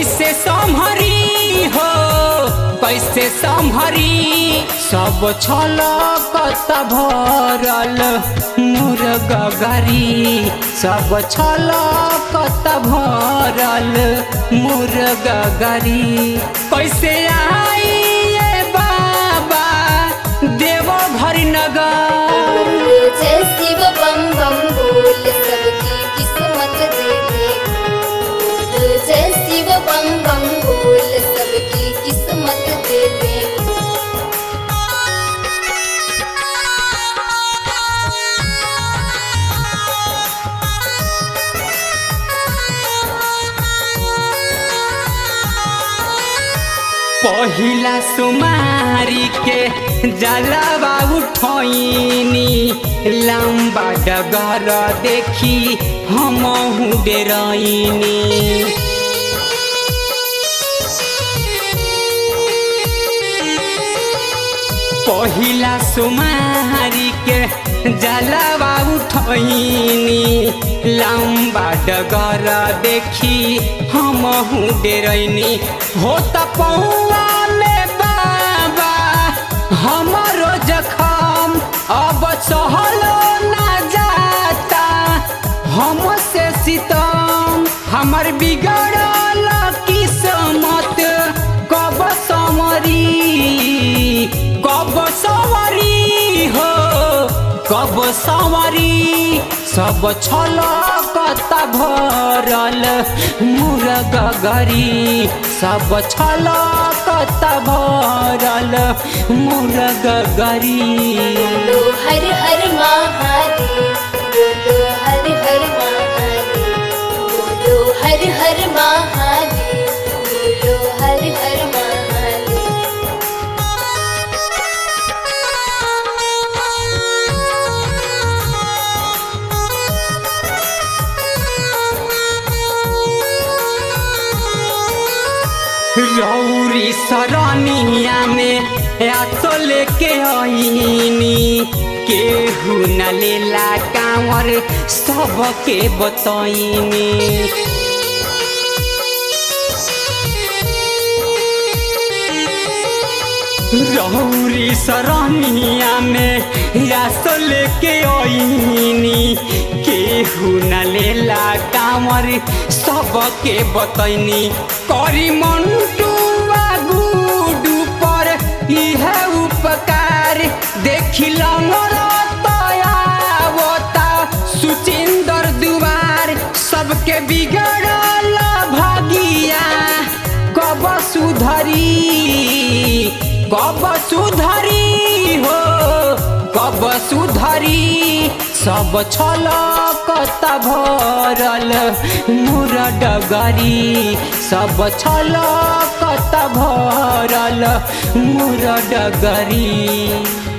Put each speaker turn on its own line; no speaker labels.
कैसे संभरी हो कैसे संभरी सब छल कत भरल मोर गगरी सब छल कत भरल मोर गगरी कैसे आई ये बाबा देव घर नगर
जय शिव बम बम बोल सबकी किस्मत दे दे बोल जय शिव बम बम बोल सबकी किस्मत दे दे
पहिला सुमारी के जलवा उठैनी लम्बा डगर देखी हम डेरैनी पहिला सुमारी के जलवा उठैनी लम्बा डगर देखी हम डेरैनी हो त पौआ में बाबा हमरो जखम अब सहलो ना जाता हमसे सितम हमर बिगड़ल किस्मत कब समरी कब सवरी हो कब सवरी सब छल कत भरल मुर गगरी सब छल कत भरल मुर गगरी
बोलो हर हर महादेव बोलो हर हर महादेव बोलो हर हर महादेव बोलो हर हर महादेव
रौरी सरनिया में आतो लेके आईनी केहू न लेला कांवर सबके बतैनी रौरी सरनिया में आतो लेके आईनी केहू न लेला कांवर सबके बतैनी करी मंटुआ गुडू पर इह उपकार देखी लंगर तयावता सुचिंदर दुआर सबके बिगड़ल भागिया कब सुधरी कब सुधरी हो कब सुधरी सब छल कत भरल मुर डगरी सब छल कत भरल मुर डगरी